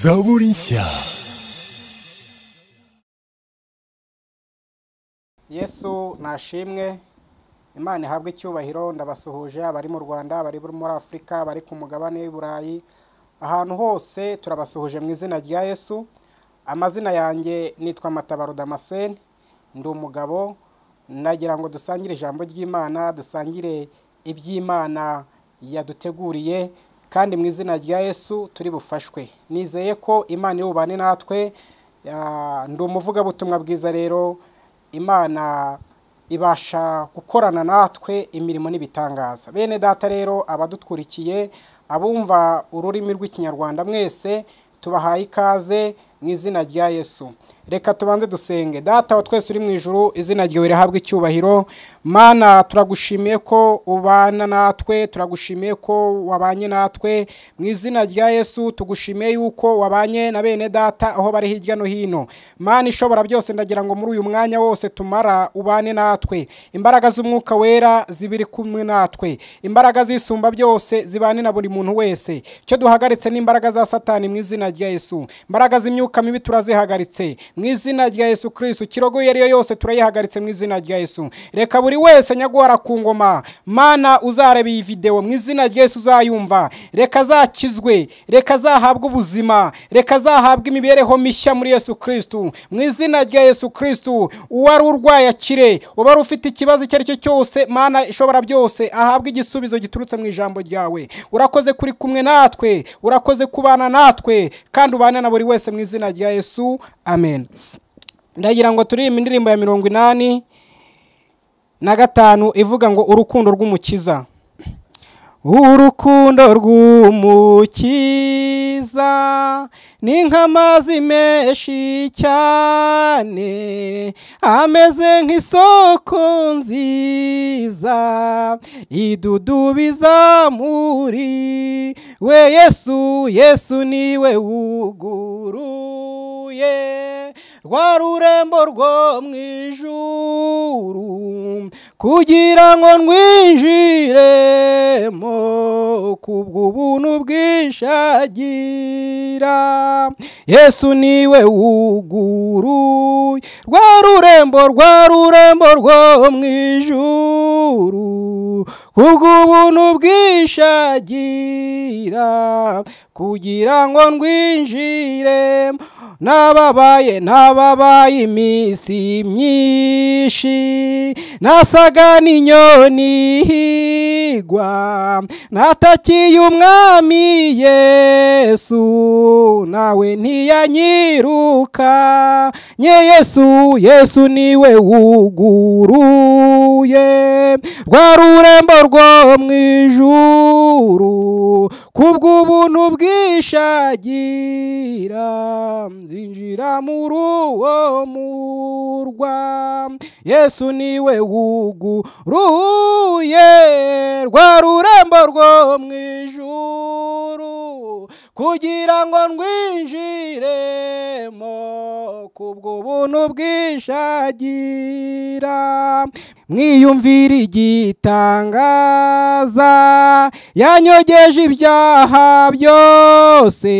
Zaulisha. yesu nashimwe imana ihabwe icyubahiro ndabasuhuje abari mu rwanda abari muri afurika abari ku mugabane w'i burayi ahantu hose turabasuhuje mu izina rya yesu amazina yanjye nitwa matabaro damascene ndi umugabo nagira ngo dusangire ijambo ry'imana dusangire iby'imana yaduteguriye kandi mu izina rya yesu turi bufashwe nizeye ko imana iri bubane natwe Ah, ndi umuvugabutumwa bwiza rero imana ibasha gukorana natwe imirimo n'ibitangaza bene data rero abadutwurikiye abumva ururimi rw'ikinyarwanda mwese tubahaye ikaze mu izina rya yesu reka tubanze dusenge data wa twese uri mu ijuru izina ryawe rihabwa icyubahiro mana turagushimiye ko ubana natwe turagushimiye ko wabanye natwe mu izina rya yesu tugushimiye yuko wabanye na bene data aho bari hirya no hino mana ishobora byose ndagira ngo muri uyu mwanya wose tumara ubane natwe imbaraga z'umwuka wera zibiri kumwe natwe imbaraga z'isumba byose zibane na buri muntu wese icyo duhagaritse ni imbaraga za satani mu izina rya yesu imbaraga z'imyuka mibi turazihagaritse mu izina rya yesu kirisitu ikirogo iyo ari yo yose turayihagaritse mu izina rya yesu reka buri wese nyaguhara ku ngoma mana uzareba iyi videwo mu izina rya yesu uzayumva reka azakizwe reka azahabwe ubuzima reka azahabwe imibereho mishya muri yesu kirisitu mu izina rya yesu kirisitu uwari urwaye akire uwari ufite ikibazo icyo ari cyo cyose mana ishobora byose ahabwe igisubizo giturutse mu ijambo ryawe urakoze kuri kumwe natwe urakoze kubana natwe kandi ubane na buri wese mu izina rya yesu amen ndagira ngo turirimbe indirimbo ya mirongo inani na gatanu ivuga ngo urukundo rw'umukiza urukundo rw'umukiza ni nk'amazi menshi cyane ameze nk'isoko nziza idudubiza muri we yesu yesu niwe wuguruye rwa rurembo rwo mu ijuru kugira ngo ndwinjiremo kubw'ubuntu bwishagira yesu niwe wuguruye rwa rurembo rwa rurembo rwo mu ijuru kubw'ubuntu bwishagira kugira ngo ndwinjire nababaye nababaye iminsi myinshi nasaga n'inyoni ihigwa natakiye umwami yesu nawe ntiyanyiruka nye yesu yesu niwe wuguruye rwa rurembo rwo mu ijuru kubw'ubuntu bwishagira nzinjira muri uwo murwa yesu niwe wuguruye rwa rurembo rwo mu ijuru kugira ngo ndwinjiremo kubwo buntu bwishagira mwiyumvire igitangaza yanyogeje ibyaha byose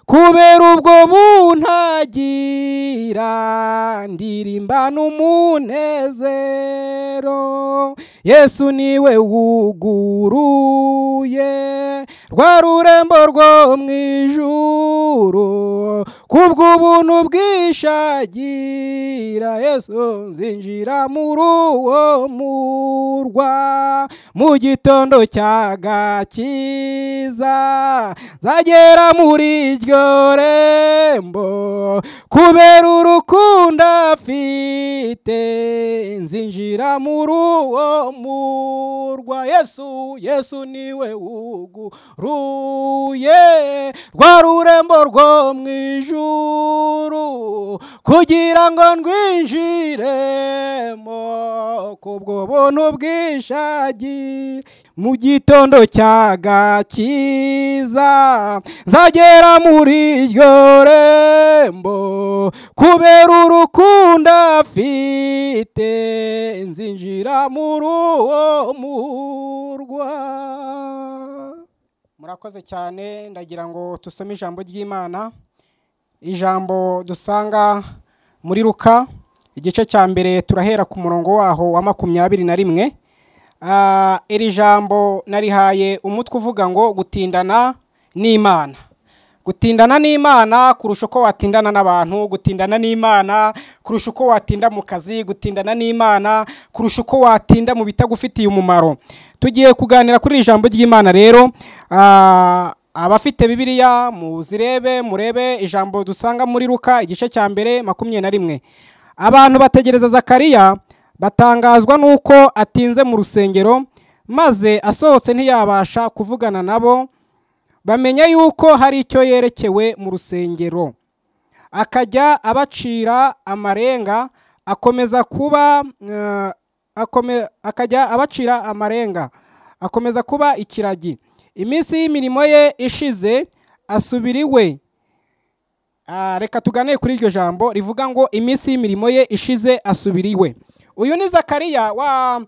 kubera ubwo buntagira ndirimbana umunezero yesu niwe wuguruye rwa rurembo rwo mu ijuru kubw'ubuntu bwishagira yesu nzinjira muri uwo murwa mu gitondo cya gakiza zagera muri iryo rembo kubera urukundo afite nzinjira muri uwo murwa yesu yesu niwe wuguruye rwa rurembo rwo mu ijuru kugira ngo ndwinjiremo kubwo buntu bwishagira mu gitondo cya gakiza zagera muri iryo rembo kubera urukundo afite nzinjira muri uwo murwa murakoze cyane ndagira ngo tusome ijambo ry'imana ijambo dusanga muri ruka igice cya mbere turahera ku murongo waho wa makumyabiri na rimwe Ah, iri jambo narihaye umutwe uvuga ngo gutindana n'imana gutindana n'imana kurusha uko watindana n'abantu gutindana n'imana kurusha uko watinda mu kazi gutindana n'imana kurusha uko watinda mu bitagufitiye umumaro tugiye kuganira kuri iri jambo ry'imana rero ah, abafite bibiliya muzirebe murebe ijambo dusanga muri ruka igice cya mbere makumyabiri na rimwe abantu bategereza zakariya batangazwa n'uko atinze mu rusengero maze asohotse ntiyabasha kuvugana nabo bamenya yuko hari icyo yerekewe mu rusengero akajya abacira amarenga akomeza kuba eh, akome- akajya abacira amarenga akomeza kuba ikiragi iminsi y'imirimo ye ishize asubira iwe Ah, reka tugane kuri iryo jambo rivuga ngo iminsi y'imirimo ye ishize asubira iwe uyu ni zakariya wa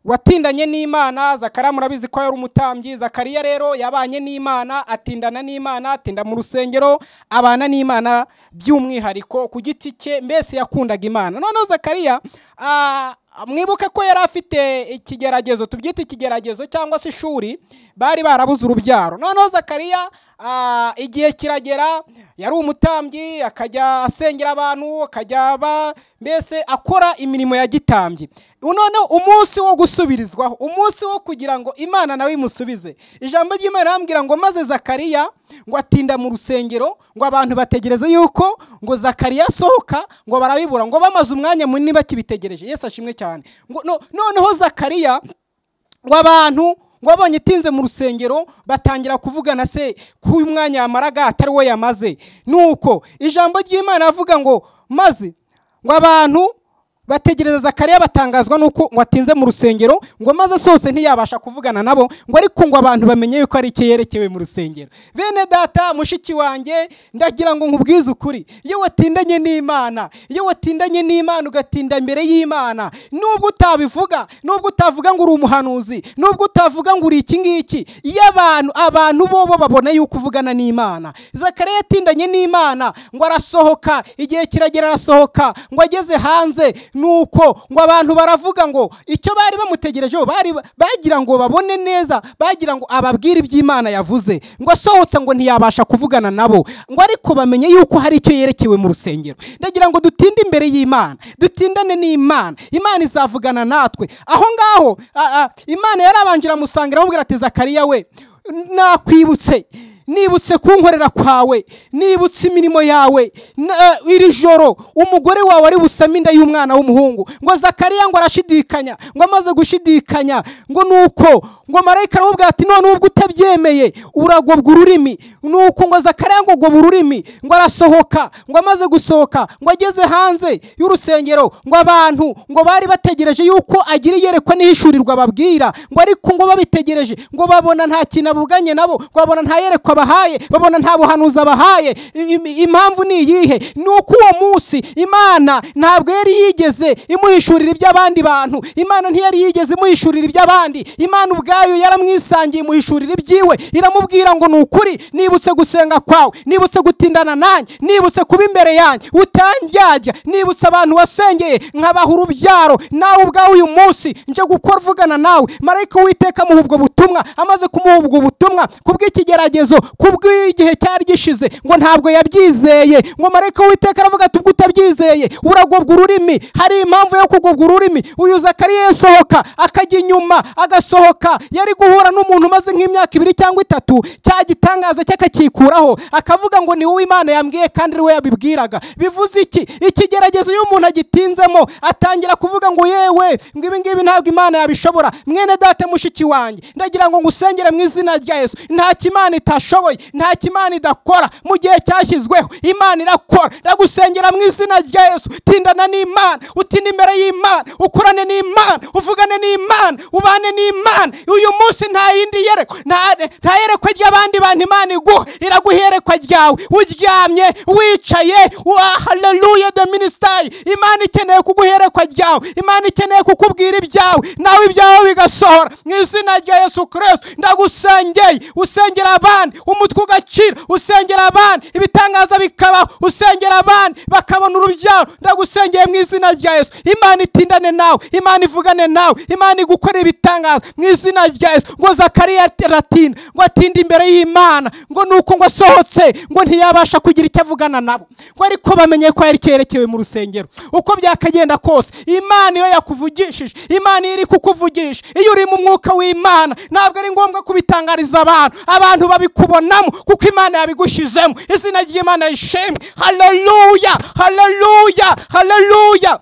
watindanye n'imana zakariya murabizi ko yari umutambyi zakariya rero yabanye n'imana atindana n'imana atinda mu rusengero abana n'imana by'umwihariko ku giti cye mbese yakundaga imana noneho zakariya ah, mwibuke ko yari afite ikigeragezo tubyita ikigeragezo cyangwa se ishuri bari barabuze urubyaro noneho zakariya ah, igihe kiragera yari umutambyi akajya asengera abantu akajya ba mbese akora imirimo ya gitambyi noneho umunsi wo gusubirizwaho umunsi wo kugira ngo imana nawe imusubize ijambo ry'imana irambwira ngo maze zakariya ngo atinda mu rusengero ngo abantu bategereze yuko ngo zakariya asohoka ngo barabibura ngo bamaze umwanya munini bakibitegereje yesu ashimwe cyane ngo no- noneho zakariya ngo abantu ngo abonye itinze mu rusengero batangira kuvugana se ko uyu mwanya yamaraga atari we yamaze nuko ijambo ry'imana avuga ngo maze ngo abantu bategereza zakariya batangazwa nuko ngo atinze mu rusengero ngo maze sose ntiyabasha kuvugana nabo ngo ariko ngo abantu bamenye yuko ari icyo yerekewe mu rusengero bene data mushiki wanjye ndagira ngo nkubwize ukuri iyo watindanye n'imana iyo watindanye n'imana ugatinda imbere y'imana nubwo utabivuga nubwo utavuga ngo uri umuhanuzi nubwo utavuga ngo uri iki ngiki iyo abantu abantu bo bo babona yuko uvugana n'imana zakariya yatindanye n'imana ngo arasohoka igihe kiragera arasohoka ngo ageze hanze nuko ngo abantu baravuga ngo icyo bari bamutegerejeho bari bagira ngo babone neza bagira ngo ababwire iby'imana yavuze ngo asohotse ngo ntiyabasha kuvugana nabo ngo ariko bamenye yuko hari icyo yerekewe mu rusengero ndagira ngo dutinde imbere y'imana dutindane n'imana imana izavugana natwe aho ngaho a- a, imana yarabanjira amusanga aramubwira ati zakariya we nakwibutse nibutse kunkorera kwawe nibutse imirimo yawe na- iri joro umugore wawe ari busame inda y'umwana w'umuhungu ngo zakariya ngo arashidikanya ngo amaze gushidikanya ngo nuko ngo marayika aramubwira ati none ubwo utabyemeye uragobwa ururimi nuko ngo zakariya ngo agobwa ururimi ngo arasohoka ngo amaze gusohoka ngo ageze hanze y'urusengero ngo abantu ngo bari bategereje yuko agira iyerekwa n'ihishurirwa babwira ngo ariko ngo babitegereje ngo babona nta kintu abuganye nabo ngo babona nta yerekwa bahaye babona nta buhanuzi abahaye I- im- impamvu ni iyihe ni uko uwo munsi imana ntabwo yari yigeze imuhishurira iby'abandi bantu imana ntiyari yigeze imuhishurira iby'abandi imana ubwayo yaramwisangiye imuhishurira ibyiwe iramubwira ngo ni ukuri nibutse gusenga kwawe nibutse gutindana nanjye nibutse kuba imbere yanjye utandyarya nibutse abantu wasengeye nkabaha urubyaro nawe ubwawe uyu munsi nje gukora uvugana nawe marayika witeka amuha ubwo butumwa amaze kumuha ubwo butumwa kubw'ikigeragezo kubw'igihe cyari gishize ngo ntabwo yabyizeye ngo marayika witeka aravuga ati ubwo utabyizeye uragobwa ururimi hari impamvu yo kugobwa ururimi uyu zakariya yasohoka akajya inyuma agasohoka yari guhura n'umuntu umaze nk'imyaka ibiri cyangwa itatu cya gitangaza cye akakikuraho akavuga ngo ni wowe imana yambwiye kandi ari we yabibwiraga bivuze iki ikigeragezo iyo umuntu agitinzemo atangira kuvuga ngo yewe ngo ibi ngibi ntabwo imana yabishobora mwene data mushiki wanjye ndagira ngo ngusengere mu izina rya yesu nta kimana itashoboye ishoboye nta kimana idakora mu gihe cyashyizweho imana irakora ndagusengera mu izina rya yesu tindana n'imana utinde imbere y'imana ukorane n'imana uvugane n'imana ubane n'imana uyu munsi nta yindi yerekwa nta- nta yerekwa ry'abandi bantu imana iguha iraguha iyerekwa ryawe uryamye wicaye haleluya de minisitari imana ikeneye kuguha iyerekwa ryawe imana ikeneye kukubwira ibyawe nawe ibyawe bigasohora mu izina rya yesu kirisito ndagusengeye usengera abandi umutwe ugakira usengera abandi ibitangaza bikabaho usengera abandi bakabona urubyaro ndagusengeye mu izina rya yesu imana itindane nawe imana ivugane nawe imana igukorera ibitangaza mu izina rya yesu ngo zakariya aratinda ngo atinde imbere y'imana ngo nuko ngo asohotse ngo ntiyabasha kugira icyo avugana nabo ngo ariko bamenye ko yari cyerekewe mu rusengero uko byakagenda kose imana iyo yakuvugishije imana iyo iri kukuvugisha iyo uri mu mwuka w'imana ntabwo ari ngombwa kubitangariza abantu abantu babikubonamo kuko imana yabigushizemo izina ry'imana rishimwe haleluya haleluya haleluya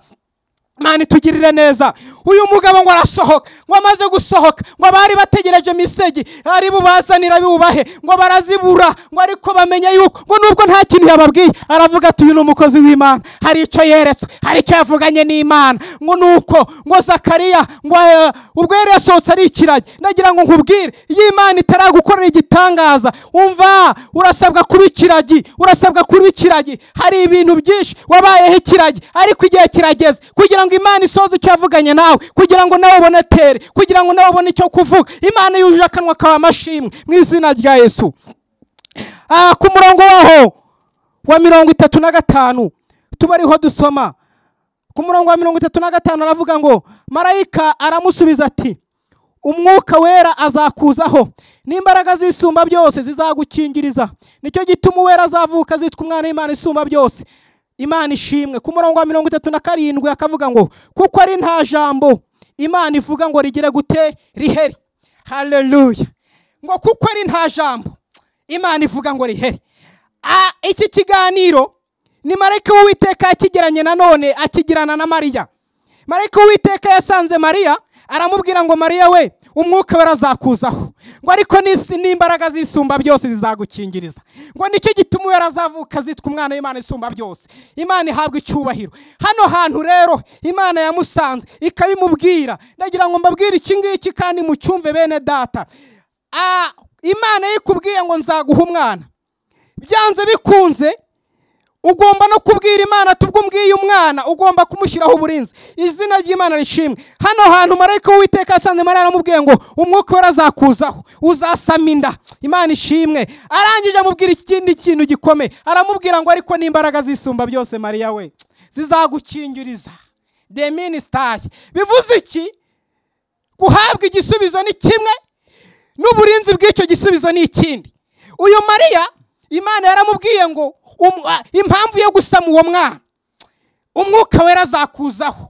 mani tugirire neza uyu mugabo ngo arasohoka ngo amaze gusohoka ngo abari bategereje misegi ari bubazanira biwubahe ngo barazibura ngo ariko bamenye yuko ngo nubwo nta kintu yababwiye aravuga ati uyu ni umukozi w'imana hari icyo yeretswe hari icyo yavuganye n'imana ngo nuko ngo zakariya ngo eh, ubwo yari yasohotse ari ikiragi nagira ngo nkubwire iyo imana itaragukorera igitangaza umva urasabwa kuba ikiragi urasabwa kuba ikiragi hari ibintu byinshi wabayeho ikiragi ariko igihe kirageze kugira ngo imana isoze icyo yavuganye nawe kugira ngo nawe ubone tere kugira ngo nawe ubone icyo kuvuga imana yujuje akanwa kawe amashimwe mu izina rya yesu Ah, ku murongo waho wa mirongo itatu na gatanu tuba ariho dusoma ku murongo wa mirongo itatu na gatanu aravuga ngo marayika aramusubiza ati umwuka wera azakuzaho n'imbaraga z'isumba byose zizagukingiriza nicyo gituma uwera azavuka azitwa umwana w'imana isumba byose imana ishimwe ku murongo wa mirongo itatu na karindwi akavuga ngo kuko ari nta jambo imana ivuga ngo rigire gute riheri haleluya ngo kuko ari nta jambo imana ivuga ngo riheri Ah, iki kiganiro ni marayika w'uwiteka yakigeranye nanone akigirana na mariya marayika w'uwiteka yasanze mariya aramubwira ngo mariya we umwuka we arazakuzaho ngo ariko n'isi n'imbaraga z'isumba byose zizagukingiriza ngo nicyo gituma uwera azavuka azitwa umwana w'imana isumba byose imana ihabwa icyubahiro hano hantu rero imana yamusanze ikabimubwira ndagira ngo mbabwire iki ngiki kandi mucyumve bene data Ah, imana iyo ikubwiye ngo nzaguha umwana byanze bikunze ugomba no kubwira imana tubwo umbwiye umwana ugomba kumushyiraho uburinzi izina ry'imana rishimwe hano hantu marayika w'uwiteka asanze mariya aramubwiye ngo umwuka we arazakuzaho uzasama inda imana ishimwe arangije amubwira ikindi kintu gikomeye aramubwira ngo ariko n'imbaraga zisumba byose mariya we zizagukingiriza de minisitari bivuze iki guhabwa igisubizo ni kimwe n'uburinzi bw'icyo gisubizo ni ikindi uyu mariya imana yaramubwiye ngo um- a- impamvu yo gusama uwo mwana umwuka wera azakuzaho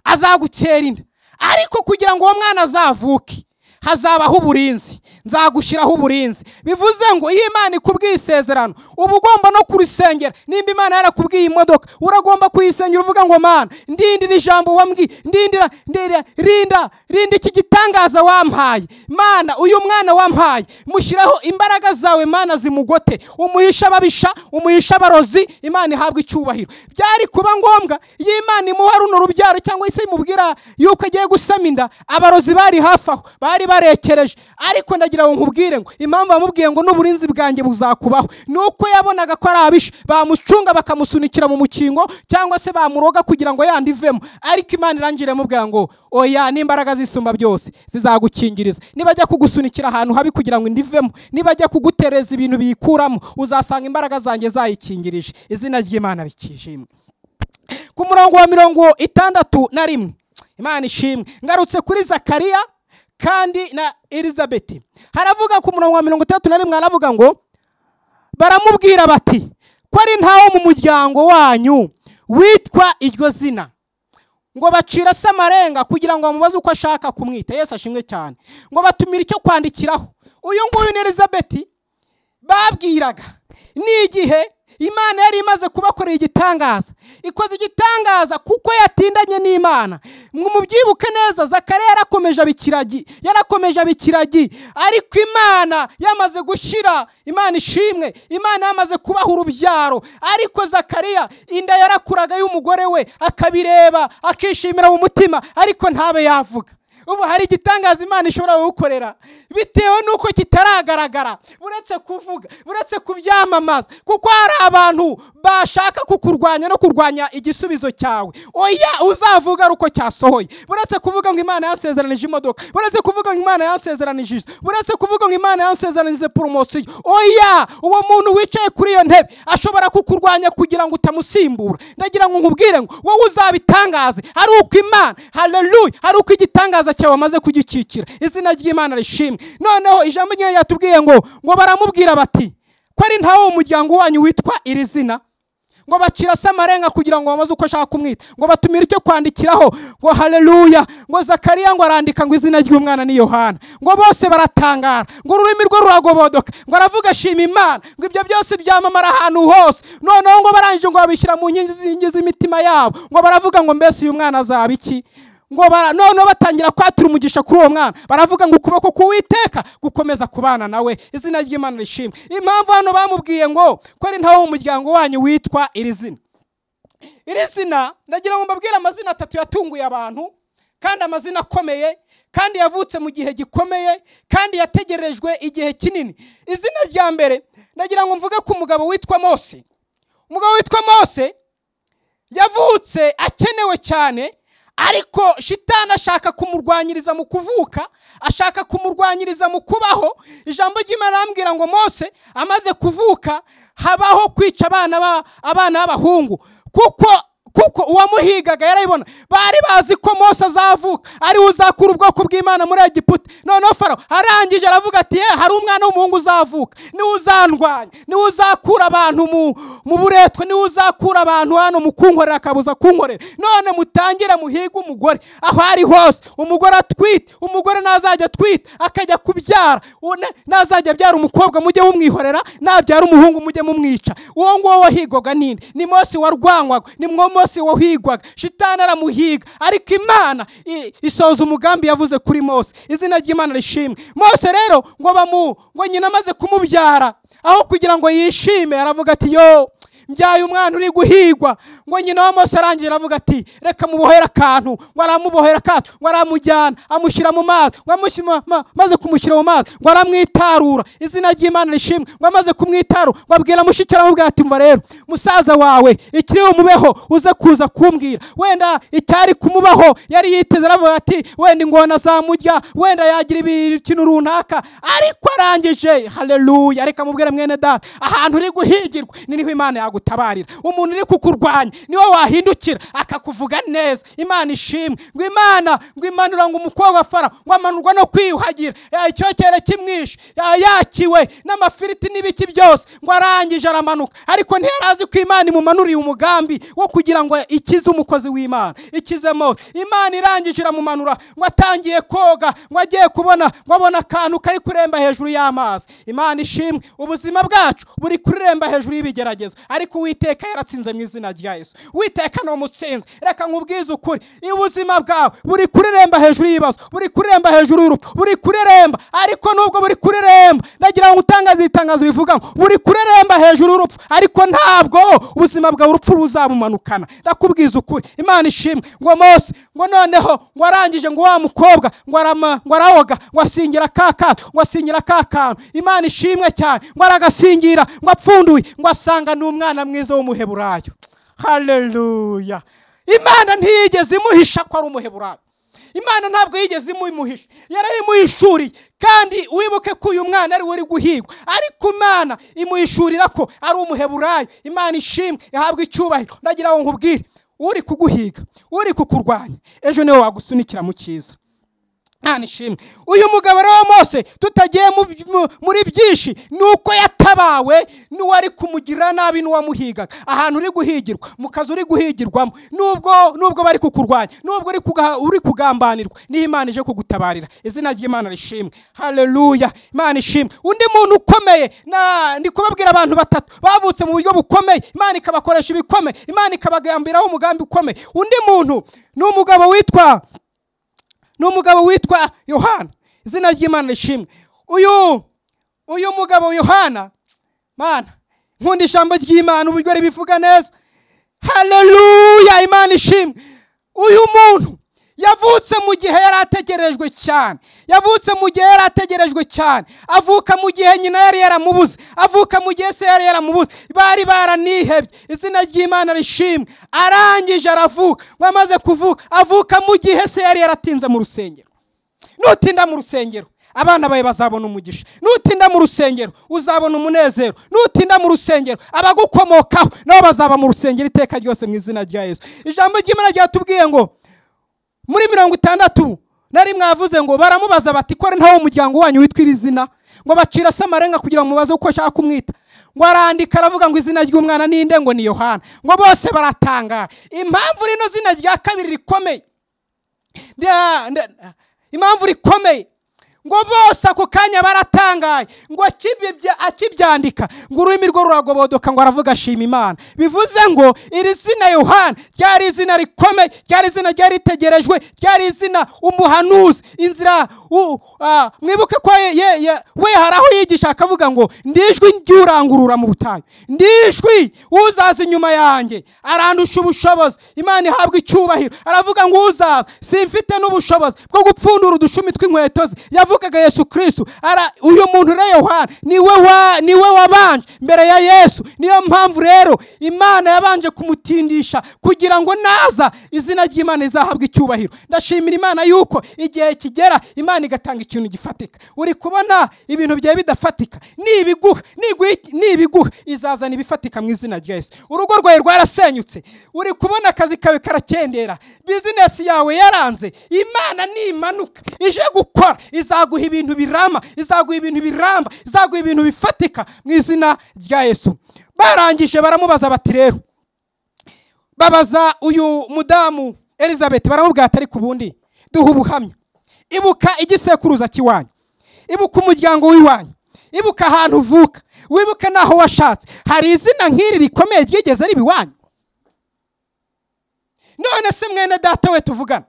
azagutera inda ariko kugira ngo uwo mwana azavuke hazabaho uburinzi nzagushyiraho uburinzi bivuze ngo iyo imana ikubwiye isezerano uba ugomba no kurisengera nimba imana yarakubwiye imodoka uragomba kuyisengera uvuga ngo mana ndindira ijambo wambwiye ndindira ndindira rinda rinda iki gitangaza wampaye mana uyu mwana wampaye mushyiraho imbaraga zawe mana zimugote umuhisha ababisha umuhisha abarozi imana ihabwa icyubahiro byari kuba ngombwa iyo imana imuha runo rubyaro cyangwa se imubwira yuko agiye gusama inda abarozi bari hafi aho bari barekereje ariko ndagira ngo nkubwire ngo impamvu bamubwiye ngo n'uburinzi bwanjye buzakubaho ni uko yabonaga ko ari abisha bamucunga bakamusunikira mu mukingo cyangwa se bamuroga kugira ngo yandi ivemo ariko imana irangire imubwira ngo oya n'imbaraga z'isumba byose zizagukingiriza nibajya kugusunikira ahantu habi kugira ngo indi ivemo nibajya kugutereza ibintu biyikuramo uzasanga imbaraga zanjye zayikingirije izina ry'imana rikijimye ku murongo wa mirongo itandatu na rimwe imana ishimwe ngarutse kuri zakariya kandi na elizabeti haravuga ku murongo wa mirongo itandatu na rimwe haravuga ngo baramubwira bati ko ari ntawo mu muryango wanyu witwa iryo zina ngo bacira se amarenga kugira ngo bamubaze uko ashaka kumwita yesu ashimwe cyane ngo batumire icyo kwandikiraho uyu nguyu ni elizabeti babwiraga ni igihe imana yari imaze kubakorera igitangaza ikoze igitangaza kuko yatindanye n'imana mubyibuke neza zakare yarakomeje abikiragi yarakomeje abikiragi ariko imana yamaze gushyira imana ishimwe imana yamaze kubaha urubyaro ariko zakariya inda yarakuraga y'umugore we akabireba akishimira mu mutima ariko ntabe yavuga ubu hari igitangaza imana ishobora gukorera bitewe n'uko kitaragaragara uretse kuvuga uretse kubyamamaza kuko hari abantu bashaka kukurwanya no kurwanya igisubizo cyawe oya uzavuga ari uko cyasohoye uretse kuvuga ngo imana yansezeranije imodoka uretse kuvuga ngo imana yansezeranije inzu uretse kuvuga ngo imana yansezeranije poromosiyo oya uwo muntu wicaye kuri iyo ntebe ashobora kukurwanya kugira ngo utamusimbura ndagira ngo nkubwire ngo wowe uzabitangaze ari uko imana hareruye ari uko igitangaza cyawe wamaze kugikikira izina ry'imana rishimwe noneho ijambo ryawe yatubwiye ngo ngo baramubwira bati ko ari ntawe mu muryango wanyu witwa iri zina ngo bacira se amarenga kugira ngo bamaze uko ashaka kumwita ngo batumire icyo kwandikiraho ngo hareruya ngo zakariya ngo arandika ngo izina ry'umwana ni yohana ngo bose baratangara ngo ururimi rwe ruragobodoka ngo aravuga ashima imana ngo ibyo byose byamamara ahantu hose noneho ngo barangije ngo babishyira mu nkingi z'imitima yabo ngo baravuga ngo mbese uyu mwana azaba iki ngo noneho batangira kwatura umugisha kuri uwo mwana baravuga ngo ukuboko k'uwiteka gukomeza kubana nawe izina ry'imana rishimwe impamvu hano bamubwiye ngo ko ari ntawe mu muryango wanyu witwa iri zina iri zina ndagira ngo mbabwire amazina atatu yatunguye abantu kandi amazina akomeye kandi yavutse mu gihe gikomeye kandi yategerejwe igihe kinini izina rya mbere ndagira ngo mvuge ku mugabo witwa mose umugabo witwa mose yavutse akenewe cyane ariko shitani ashaka kumurwanyiriza mu kuvuka ashaka kumurwanyiriza mu kubaho ijambo ry'imana arambwira ngo mose amaze kuvuka habaho kwica abana b'abahungu kuko kuko uwamuhigaga yarabibona bari bazi ko mose azavuka ari we uzakura ubwoko bw'imana muri egiputa noneho faro arangije aravuga ati ye hari umwana w'umuhungu uzavuka niwe uzandwanya niwe uzakura abantu mu buretwe niwe uzakura abantu hano mu kunkorera akabuza kunkorera none mutangire muhige umugore aho ari hose umugore atwite umugore ntazajya atwite akajya kubyara ntazajya abyara umukobwa mujye mumwihorera nabyara umuhungu mujye mumwica uwo nguwo wahigoga ninde ni mose warwanywaga ni mwomo mose wahigwaga shitani aramuhiga ariko imana isoza umugambi yavuze kuri mose izina ry'imana rishimwe mose rero ngo bamu ngo nyina amaze kumubyara aho kugira ngo yishime aravuga ati yo mbyaye umwana uri guhigwa ngo nyina wa mose arangije aravuga ati reka mubohere akantu ngo aramubohera akato ngo aramujyana amushyira mu mazi ngo amaze kumushyira mu mazi ngo aramwitarura izina ry'imana rishimwe ngo amaze kumwitarura ngo abwira mushikira aramubwira ati mva rero musaza wawe ikiri bumubeho uze kuza kumbwira wenda icyari kumubaho yari yiteze aravuga ati wenda ingona azamurya wenda yagira ikintu runaka ariko arangije hareruya reka mubwire mwene data ahantu uri guhigirwa ni niho imana yaguha gutabarira umuntu uri kukurwanya niwe wahindukira akakuvuga neza imana ishimwe ngo imana ngo imanura ngo umukobwa fara ngo amanurwa no kwiyuhagira icyokere kimwishe yakiwe n'amafiriti n'ibiki byose ngo arangije aramanuka ariko ntiyari azi ko imana imumanuriye umugambi wo kugira ngo ikize umukozi w'imana ikize mose imana irangije iramumanura ngo atangiye koga ngo agiye kubona ngo abona akantu kari kuremba hejuru y'amazi imana ishimwe ubuzima bwacu buri kuremba hejuru y'ibigerageza ariko ariko uwiteka yaratsinze mu izina rya yesu witeka ni umutsinzi reka nkubwize ukuri ubuzima bwawe buri kureremba hejuru y'ibibazo buri kureremba hejuru y'urupfu buri kureremba ariko nubwo buri kureremba ndagira ngo utangaze itangazo rivuga ngo buri kureremba hejuru y'urupfu ariko ntabwo ubuzima bwawe urupfu ruzamumanukana ndakubwiza ukuri imana ishimwe ngo mose ngo noneho ngo arangije ngo wa mukobwa ngo arawoga ngo asingira ka kato ngo asingira ka kantu imana ishimwe cyane ngo aragasingira ngo apfunduye ngo asanga ni umwana mwiza w'umuheburayo hareruya imana ntiyigeze imuhisha ko ari umuheburayo imana ntabwo yigeze imuhisha yarayimuhishuriye kandi wibuke ko uyu mwana ari we uri guhigwa ariko imana imuhishurira ko ari umuheburayo imana ishimwe ihabwa icyubahiro ndagira ngo nkubwire uri kuguhiga uri kukurwanya ejo niwe wagusunikira mu cyiza nta nishimwe uyu mugabo rero mose tutagiye mu- mu- muri byinshi ni uko yatabawe n'uwari kumugirira nabi n'uwamuhigaga ahantu uri guhigirwa mu kazi uri guhigirwamo nubwo nubwo bari kukurwanya nubwo uri kuga- uri kugambanirwa niyo imana ije kugutabarira izina ry'imana rishimwe haleluya imana ishimwe undi muntu ukomeye na- ndi kubabwira abantu batatu bavutse mu buryo bukomeye imana ikabakoresha ibikomeye imana ikabagambiraho umugambi ukomeye undi muntu ni umugabo witwa ni umugabo witwa yohana izina ry'imana rishimwe uyu uyu mugabo yohana mana nkunda ijambo ry'imana uburyo ribivuga neza haleluya imana ishimwe uyu muntu yavutse mu gihe yari ategerejwe cyane yavutse mu gihe yari ategerejwe cyane avuka mu gihe nyina yari yaramubuze avuka mu gihe se yari yaramubuze bari baranihebye izina ry'imana rishimwe arangije aravuka bamaze kuvuka avuka mu gihe se yari yaratinze mu rusengero nutinda mu rusengero abana bawe bazabona umugisha nutinda mu rusengero uzabona umunezero nutinda mu rusengero abagukomokaho nabo bazaba mu rusengero iteka ryose mu izina rya yesu ijambo ry'imana ryatubwiye ngo muri mirongo itandatu na rimwe yavuze ngo baramubaza bati kore ntawo umuryango wanyu witwa iri zina ngo bacira se amarenga kugira ngo mubaze uko ashaka kumwita ngo arandika aravuga ngo izina ry'umwana ni inde ngo ni yohana ngo bose baratangara impamvu rino zina rya kabiri rikomeye Nda- nda- impamvu rikomeye ngo bose ako kanya baratangaye ngo akibibya- akibyandika ngo ururimi rwe ruragobodoka ngo aravuga ashima imana bivuze ngo iri zina yohana ryari izina rikomeye ryari izina ryari ritegerejwe ryari izina umuhanuzi inzira u- ah, mwibuke ko ye- ye- ye- we hari aho yigisha akavuga ngo ndijwi ry'urangurura mu butayu ndijwi uzaza inyuma yanjye arandusha ubushobozi imana ihabwa icyubahiro aravuga ngo uzaza simfite n'ubushobozi bwo gupfundura udushumi tw'inkweto ze yavugaga yesu kirisitu Ara- uyu muntu rero yohana niwe wa- niwe wabanje mbere ya yesu niyo mpamvu rero imana yabanje kumutindisha kugira ngo naza izina ry'imana rizahabwe icyubahiro ndashimira imana yuko igihe kigera imana igatanga ikintu gifatika uri kubona ibintu byawe bidafatika nibiguha niguha- nibiguha izazana ibifatika mu izina rya yesu urugo rwawe rwarasenyutse uri kubona akazi kawe karakendera bizinesi yawe yaranze imana nimanuka ije gukora izaguha ibintu birama izaguha ibintu biramba izaguha ibintu bifatika mu izina rya yesu barangije baramubaza bati rero babaza uyu mudamu elizabeth baramubwira ati ariko ubundi duha ubuhamya ibuka igisekuruza cy'iwanyu ibuka umuryango w'iwanyu ibuka ahantu uvuka wibuke n'aho washatse hari izina nk'iri rikomeye ryigeze riba iwanyu none se mwene data we tuvugana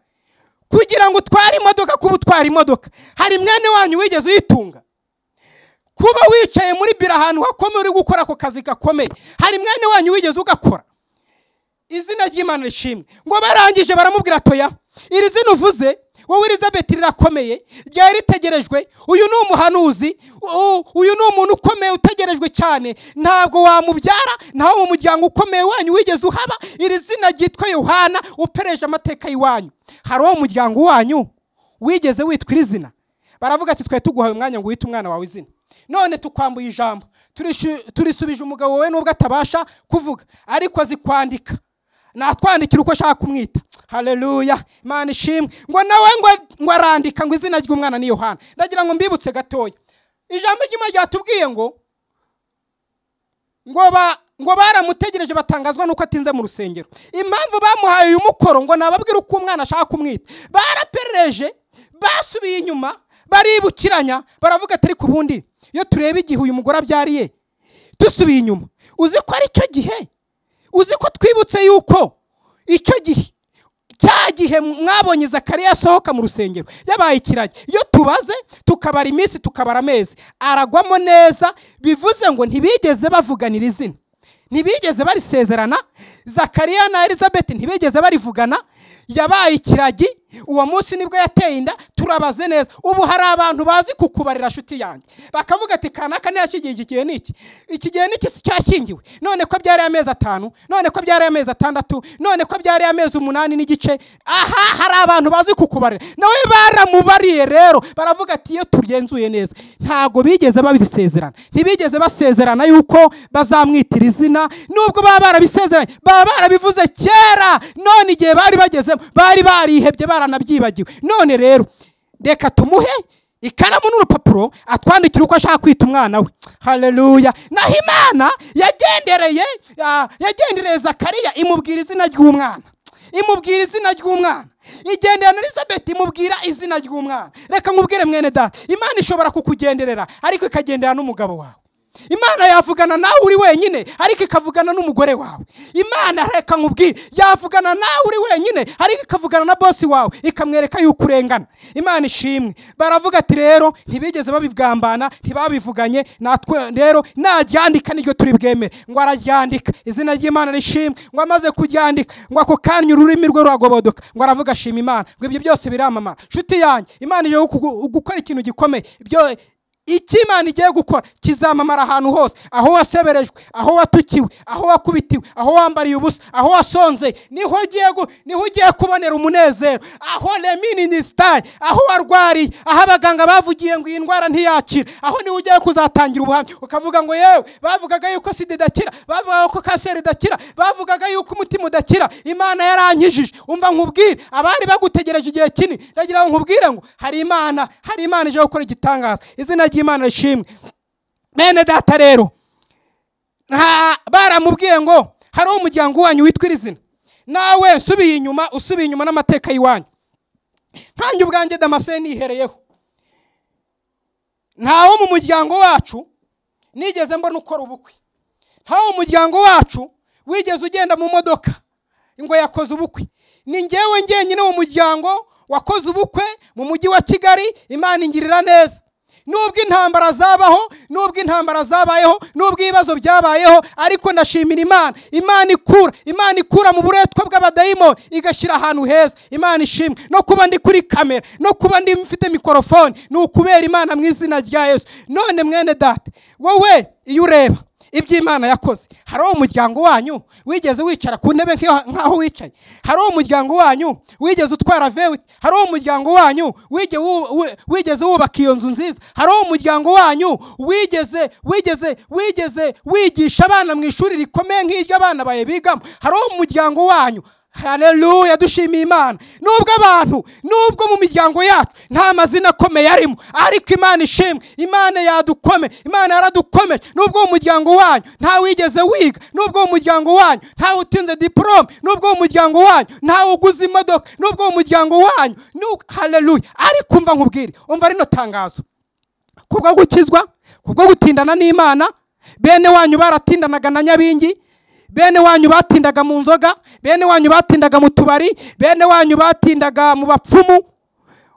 kugira ngo utware imodoka kuba utwara imodoka hari mwene wanyu wigeze uyitunga kuba wicaye muri biro ahantu hakomeye uri gukora ako kazi gakomeye hari mwene wanyu wigeze ugakora izina ry'imana rishimwe ngo barangije baramubwira toya iri zina uvuze wowe elizabeth rirakomeye ryari ritegerejwe uyu ni umuhanuzi u- uyu ni umuntu ukomeye utegerejwe cyane ntabwo wamubyara ntawe mu muryango ukomeye wanyu wigeze uhaba iri zina ryitwa yohana upereje amateka y'iwanyu hari uwo muryango wanyu wigeze witwa iri zina baravuga ati twari tuguhaye umwanya ngo wite umwana wawe izina none tukwambuye ijambo turishu- turisubije umugabo we nubwo atabasha kuvuga ariko azi kwandika natwandikira uko ashaka kumwita haleluya imana ishimwe ngo nawe ngo ngo arandika ngo izina ry'umwana ni yohana ndagira ngo mbibutse gatoya ijambo ry'imana ryatubwiye ngo ngo ba ngo baramutegereje batangazwa nuko atinze mu rusengero impamvu bamuhaye uyu mukoro ngo nababwire uko umwana ashaka kumwita baraperereje basubiye inyuma baribukiranya baravuga ati ariko ubundi iyo tureba igihe uyu mugore abyariye dusubiye inyuma uzi ko ari cyo gihe uzi ko twibutse yuko icyo gihe cya gihe mwabonye zakariya asohoka mu rusengero yabaye ikiragi iyo tubaze tukabara iminsi tukabara amezi aragwamo neza bivuze ngo ntibigeze bavuganira izina ntibigeze barisezerana zakariya na elizabeth ntibigeze barivugana yabaye ikiragi uwo munsi nibwo yateye inda turabaze neza ubu hari abantu bazi kukubarira shuti yanjye bakavuga ati kanaka ntiyashyigiye iki gihe ni iki iki gihe ni iki si cyashyingiwe none ko byari amezi atanu none ko byari amezi atandatu none ko byari amezi umunani n'igice aha hari abantu bazi kukubarira nawe baramubariye rero baravuga ati iyo tugenzuye neza ntabwo bigeze babisezerana ntibigeze basezerana yuko bazamwitira izina nubwo baba barabisezeranye baba barabivuze kera none igihe bari bagezemo bari barihebye baranabyibagiwe none rero reka tumuhe ikaramu n'urupapuro atwandikira uko ashaka kwita umwana we hareruya naho imana yagendereye ah, yagendereye zakariya imubwira izina ry'umwana imubwira izina ry'umwana igendera na elizabeth imubwira izina ry'umwana reka nkubwire mwene data imana ishobora kukugenderera ariko ikagendera n'umugabo wawe imana yavugana nawe uri wenyine ariko ikavugana n'umugore wawe imana reka nkubwire yavugana nawe uri wenyine ariko ikavugana na bosi wawe ikamwereka yuko urengana imana ishimwe baravuga ati rero ntibigeze babigambana ntibabivuganye natwe rero naryandika niryo turi bwemere ngo araryandika izina ry'imana rishimwe ngo amaze kuryandika ngo ako kanya ururimi rwe ruragobodoka ngo aravuga ashima imana ngo ibyo byose biramamara nshuti yanjye imana ije kugu- gukora ikintu gikomeye ibyo icyo imana igiye gukora kizamamara ahantu hose aho waseberejwe aho watukiwe aho wakubitiwe aho wambariye ubusa aho wasonzeye niho ugiye gu- niho ugiye kubonera umunezero aho reminisitari aho warwariye aho abaganga bavugiye ngo iyi ndwara ntiyakira aho niho ugiye kuzatangira ubuhamya ukavuga ngo yewe bavugaga yuko sida idakira bavugaga ko kanseri idakira bavugaga yuko umutima udakira imana yarankijije umva nkubwire abari bagutegereje igihe kinini ndagira ngo nkubwire ngo hari imana hari imana ije gukora igitangaza izina ry'imana rishimwe bene data rero nta baramubwiye ngo hariho umuryango wanyu witwa iri zina nawe usubiye inyuma usubiye inyuma n'amateka y'iwanyu nkanjye ubwanjye damascene nihereyeho ntawo mu muryango wacu nigeze mbona ukora ubukwe ntawo umuryango wacu wigeze ugenda mu modoka ngo yakoze ubukwe ni ngewe njyenyine mu muryango wakoze ubukwe mu mujyi wa kigali imana ingirira neza nubwo intambara zabaho nubwo intambara zabayeho nubwo ibibazo byabayeho ariko ndashimira imana imana ikura imana ikura mu buretwa bw'abadayimoni igashyira ahantu heza imana ishimwe no kuba ndi kuri kamera no kuba ndi mfite mikorofone ni ukubera imana mu izina rya yesu none mwene data wowe iyo ureba ibyo imana yakoze hari uwo muryango wanyu wigeze wicara ku ntebe nk'iyo- nk'aho wicaye hari uwo muryango wanyu wigeze utwara vewiti hari uwo muryango wanyu wige- wu- wi- wigeze wubaka iyo nzu nziza hari uwo muryango wanyu wigeze wigeze wigeze wigisha abana mu ishuri rikomeye nk'iryo abana bawe bigamo hari uwo muryango wanyu hareruya dushimiye imana nubwo abantu nubwo mu miryango yacu nta mazina akomeye arimo ariko imana ishimwe imana yadukome imana yaradukomeje nubwo mu muryango wanyu nta wigeze wiga nubwo mu muryango wanyu nta utinze diporome nubwo mu muryango wanyu nta uguze imodoka nubwo mu muryango wanyu hareruya ariko umva nkubwire umva rino tangazo kubwo gukizwa kubwo gutindana n'imana bene wanyu baratindanaga na nyabingi bene wanyu batindaga mu nzoga bene wanyu batindaga mu tubari bene wanyu batindaga mu bapfumu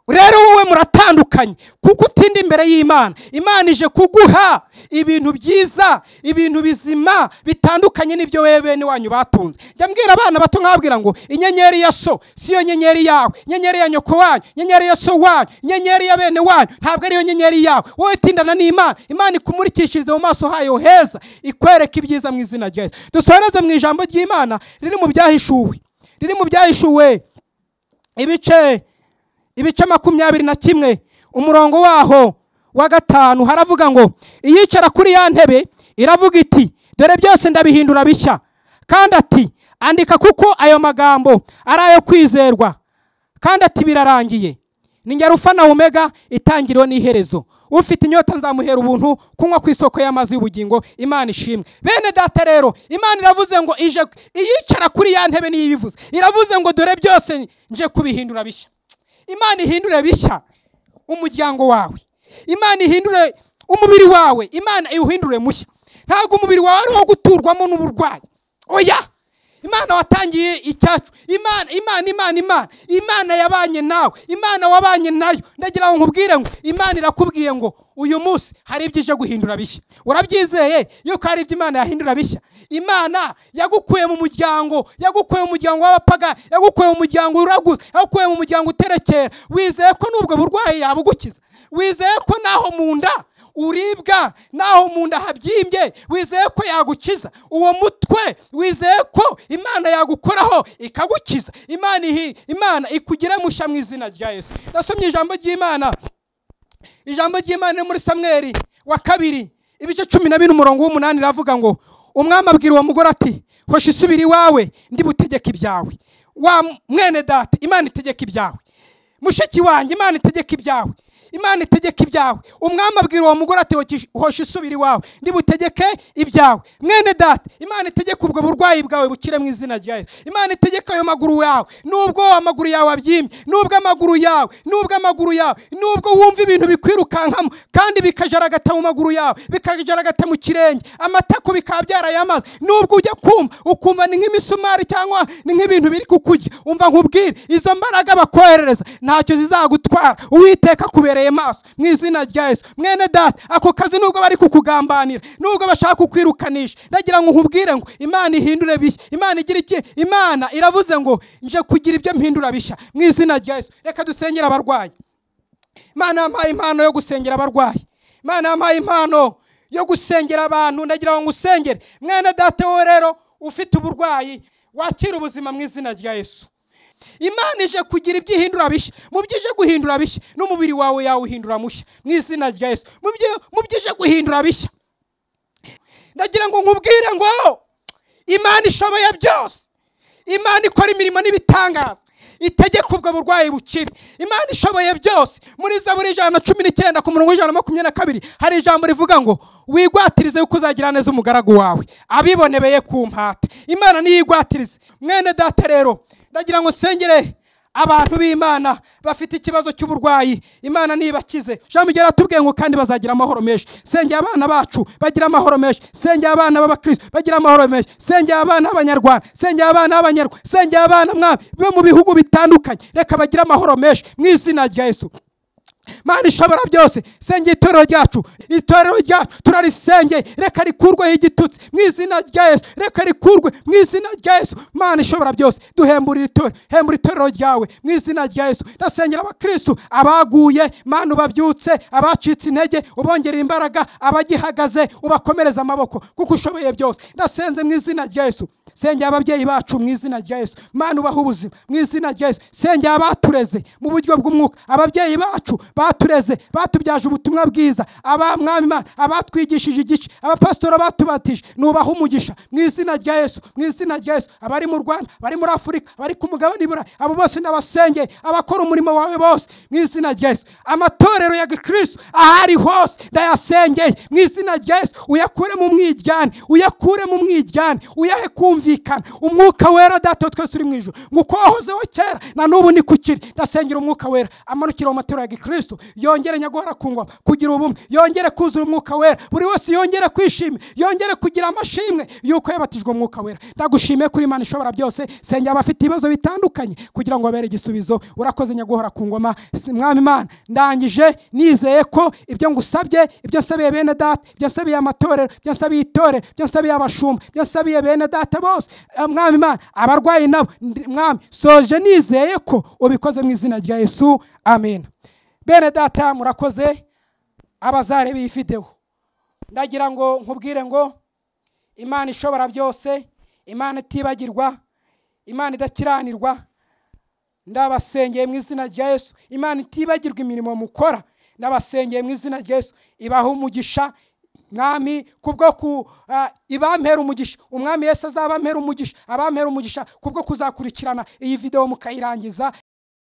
rero wowe muratandukanye kuko utinda imbere y'imana imana ije kuguha ibintu byiza ibintu bizima bitandukanye n'ibyo wewe bene wanyu batunze jya mbwira abana bato nkabwira ngo inyenyeri ya so si yo nyenyeri yawe inyenyeri ya nyoko wanyu inyenyeri ya so wanyu inyenyeri ya bene wanyu ntabwo ariyo nyenyeri yawe wowe tindana n'imana imana ikumurikishirize mu maso hayo heza ikwereka ibyiza mu izina rya yesu dusoreze mu ijambo ry'imana riri mu byahishuwe riri mu byahishuwe ibice ibice makumyabiri na kimwe umurongo waho wa gatanu haravuga ngo iyicara kuri ya ntebe iravuga iti dore byose ndabihindura bishya kandi ati andika kuko ayo magambo ari ayo kwizerwa kandi ati birarangiye ni nyarufa na omega itangiriwe n'iherezo ufite inyota nzamuhera ubuntu kunywa ku isoko y'amazi y'ubugingo imana ishimwe bene data rero imana iravuze ngo ije iyicara kuri ya ntebe niyo ibivuze iravuze ngo dore byose nje kubihindura bishya imana ihindure bishya umuryango wawe imana ihindure umubiri wawe imana iwuhindure mushya ntabwo umubiri wawe ari uwo guturwamo n'uburwayi oya imana watangiye icyacu imana imana imana imana imana yabanye nawe imana wabanye nayo ndagira ngo nkubwire ngo imana irakubwiye ngo uyu munsi hari ibyo ije guhindura bishya urabyizeye yuko hari ibyo imana yahindura bishya imana yagukuye mu muryango yagukuye mu muryango w'abapagani yagukuye mu muryango uraguza yagukuye mu muryango uterekera wizeye ko n'ubwo burwayi yabugukiza wizeye ko naho mu nda uribwa naho mu nda habyimbye wizeye ko yagukiza uwo mutwe wizeye ko imana yagukoraho ikagukiza imana ihi- imana ikugire mushya mu izina rya yesu nasomye ijambo ry'imana ijambo ry'imana riri muri samweri wa kabiri ibice cumi na bine umurongo w'umunani iravuga ngo umwami abwira uwo mugore ati hoshi isubira iwawe ndi butegeke ibyawe wa mwene data imana itegeka ibyawe mushiki wanjye imana itegeka ibyawe imana itegeka ibyawe umwami abwira uwo mugore ati "Hoki- hosha isubira iwawe ntibutegeke ibyawe mwene data imana itegeka ubwo burwayi bwawe bukire mu izina rya yesu imana itegeka ayo maguru yawe nubwo amaguru yawe abyimye nubwo amaguru yawe nubwo amaguru yawe nubwo wumva ibintu bikwirukankamo kandi bikajaragata mu maguru yawe bikajaragata mu kirenge amatako bikaba byarayamaze nubwo ujya kumva ukumva ni nk'imisumari cyangwa ni nk'ibintu biri kukurya umva nkubwire izo mbaraga bakoherereza ntacyo zizagutwara uwiteka akubereye maso mu izina rya yesu mwene data ako kazi nubwo bari kukugambanira nubwo bashaka kukwirukanisha ndagira ngo nkubwire ngo imana ihindure bishya imana igira iki imana iravuze ngo nje kugira ibyo mpindura bishya mu izina rya yesu reka dusengere abarwayi imana yampaye impano yo gusengera abarwayi imana yampaye impano yo gusengera abantu ndagira ngo ngusengere mwene data wowe rero ufite uburwayi wakira ubuzima mu izina rya yesu imana ije kugira ibyo ihindura bishya mu byo ije guhindura bishya n'umubiri wawe yawuhindura mushya mu izina rya yesu mu byo- mu byo ije guhindura bishya ndagira ngo nkubwire ngo imana ishoboye byose imana ikora imirimo n'ibitangaza itegeka ubwo burwayi bukire imana ishoboye byose muri zaburi ijana na cumi n'icyenda ku murongo w'ijana na makumyabiri na kabiri hari ijambo rivuga ngo wigwatirize yuko uzagira neza umugaragu wawe abibonebeye ku mpata imana niyo igwatirize mwene data rero ndagira ngo nsengere abantu b'imana bafite ikibazo cy'uburwayi imana nibakize jean miguel atubwiye ngo kandi bazagira amahoro menshi sengera abana bacu bagira amahoro menshi sengera abana b'abakristo bagira amahoro menshi sengera abana b'abanyarwanda sengera abana b'abanyarwanda sengera abana mwami bo mu bihugu bitandukanye reka bagire amahoro menshi mu izina rya yesu mana ishobora byose sengera itorero ryacu itorero ryacu turarisengeye reka rikurweho igitutsi mu izina rya yesu reka rikurwe mu izina rya yesu mana ishobora byose duhemburira itorero hembura itorero ryawe mu izina rya yesu ndasengera abakristu abaguye mana ubabyutse abacitse intege ubongerera imbaraga abagihagaze ubakomereza amaboko kuko ushoboye byose ndasenze mu izina rya yesu sengera ababyeyi bacu mu izina rya yesu mana ubaha ubuzima mu izina rya yesu sengera abatureze mu buryo bw'umwuka ababyeyi bacu batureze batubyaje ubutumwa bwiza abamwami imana abatwigishije igice abapasitora batubatije nubaha umugisha mu izina rya yesu mu izina rya yesu abari mu rwanda abari muri afurika abari ku mugabane iburayi abo bose n'abasengeye abakora umurimo wawe bose mu izina rya yesu amatorero ya gikristo ahari hose ndayasengeye mu izina rya yesu uyakure mu mwijyane uyakure mu mwijyane uyahe kumvikana umwuka wera data wa twese uri mu ijoro ngo uko wahozeho kera na n'ubu ni kukiri ndasengera umwuka wera amanukira mu matero ya gikristo yongere nyaguhora ku ngoma kugira ubumwe yongere kuzura umwuka wera buri wese yongere kwishimira yongere kugira amashimwe y'uko yabatijwe umwuka wera ndagushimiye kuri imana ishobora byose sengera abafite ibibazo bitandukanye kugira ngo babere igisubizo urakoze nyaguhora ku ngoma Si- mwami imana ndangije nizeye ko ibyo ngusabye ibyo nsabiye bene data ibyo nsabiye amatorero ibyo nsabiye itorero ibyo nsabiye abashumba ibyo nsabiye bene data bose eh, mwami imana abarwayi nabo ndi- mwami soje nizeye ko ubikoze mu izina rya yesu amen bene data murakoze abazareba iyi videwo ndagira ngo nkubwire ngo imana ishobora byose imana itibagirwa imana idakiranirwa ndabasengeye mu izina rya yesu imana itibagirwa imirimo mukora ndabasengeye mu izina rya yesu ibaha umugisha mwami kubwo ku ah, ibampera umugisha umwami yesu azabampera umugisha abampera umugisha kubwo kuzakurikirana iyi videwo mukayirangiza